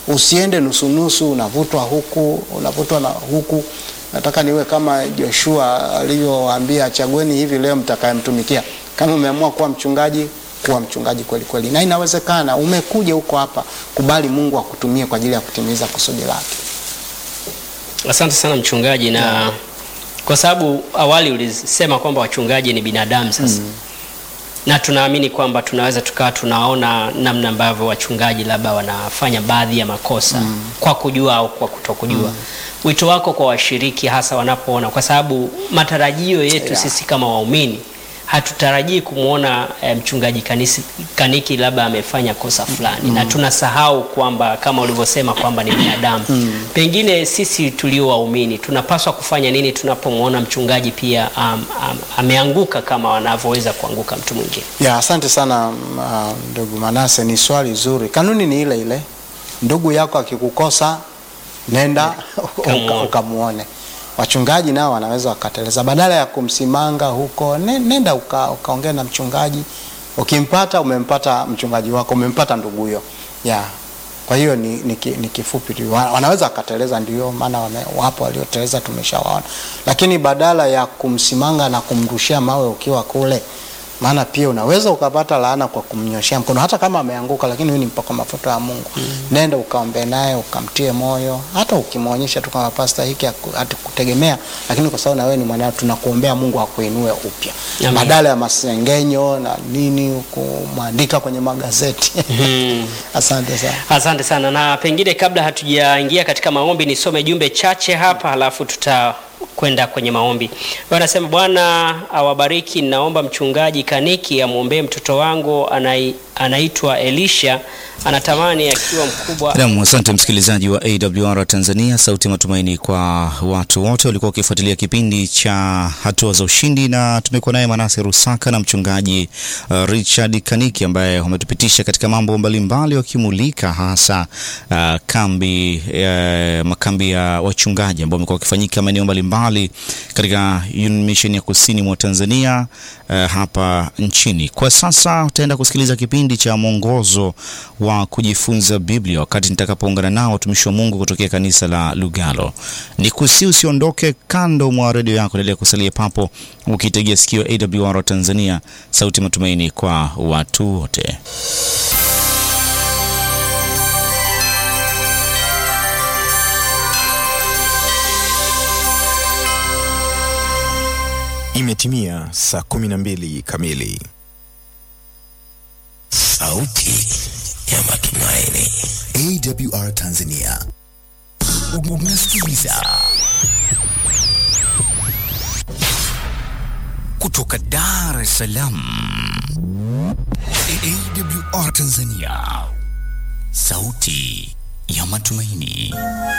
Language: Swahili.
usiende nusunusu, unavutwa huku unavutwa na huku. Nataka niwe kama Joshua alivyowaambia, chagueni hivi leo mtakayemtumikia. Kama umeamua kuwa mchungaji, kuwa mchungaji kweli kweli, na inawezekana. Umekuja huko hapa, kubali Mungu akutumie kwa ajili ya kutimiza kusudi lake. Asante sana mchungaji, na kwa sababu awali ulisema kwamba wachungaji ni binadamu sasa na tunaamini kwamba tunaweza tukawa tunaona namna ambavyo wachungaji labda wanafanya baadhi ya makosa kwa kujua au kwa kutokujua. Wito wako kwa washiriki hasa wanapoona, kwa sababu matarajio yetu Yeah. sisi kama waumini hatutarajii kumwona eh, mchungaji kanisi, kaniki labda amefanya kosa fulani na tunasahau kwamba kama ulivyosema kwamba ni binadamu. Pengine sisi tulio waumini tunapaswa kufanya nini tunapomwona mchungaji pia um, um, ameanguka kama wanavyoweza kuanguka mtu mwingine? Ya, asante sana mm, ah, ndugu Manase, ni swali zuri. Kanuni ni ile ile, ndugu yako akikukosa nenda Kamuone. uka- ukamuone. Wachungaji nao wanaweza wakateleza, badala ya kumsimanga huko, ne- nenda uka, ukaongea na mchungaji. Ukimpata umempata mchungaji wako, umempata ndugu huyo. Ya, kwa hiyo ni, ni, ki- ni kifupi tu, Wa- wanaweza wakateleza, ndio maana wame- wapo walioteleza, tumeshawaona. Lakini badala ya kumsimanga na kumrushia mawe ukiwa kule maana pia unaweza ukapata laana kwa kumnyoshea mkono hata kama ameanguka, lakini huyu ni mpaka mafuta ya Mungu. Nenda ukaombe naye ukamtie moyo, hata ukimwonyesha tu kama pasta hiki haku- hatukutegemea, lakini kwa sababu na wewe ni mwanao, tunakuombea Mungu akuinue upya, Amen. badala ya masengenyo na nini kumwandika kwenye magazeti. Asante sana. Asante sana, na pengine kabla hatujaingia katika maombi, nisome jumbe chache hapa, halafu tutakwenda kwenye maombi. Wanasema Bwana awabariki, naomba mchungaji Kaniki amwombee mtoto wangu anai, anaitwa Elisha, anatamani akiwa mkubwa Naam, asante msikilizaji wa AWR Tanzania, sauti ya matumaini kwa watu wote walikuwa wakifuatilia kipindi cha hatua za ushindi, na tumekuwa naye Manase Rusaka na mchungaji uh, Richard Kaniki ambaye wametupitisha katika mambo mbalimbali wakimulika hasa uh, kambi uh, makambi ya wachungaji ambao wamekuwa wakifanyika maeneo mbalimbali katika Union Mission ya kusini mwa Tanzania uh, hapa nchini. Kwa sasa utaenda kusikiliza kipindi cha mwongozo wa kujifunza Biblia wakati nitakapoungana nao watumishi wa Mungu kutokea kanisa la Lugalo. Ni kusi usiondoke kando mwa redio yako, endelea kusalia papo ukitegea sikio AWR Tanzania, sauti ya matumaini kwa watu wote. Imetimia saa 12 kamili. Sauti ya matumaini. AWR Tanzania. Unasikiliza kutoka Dar es Salaam. AWR Tanzania. Sauti ya matumaini.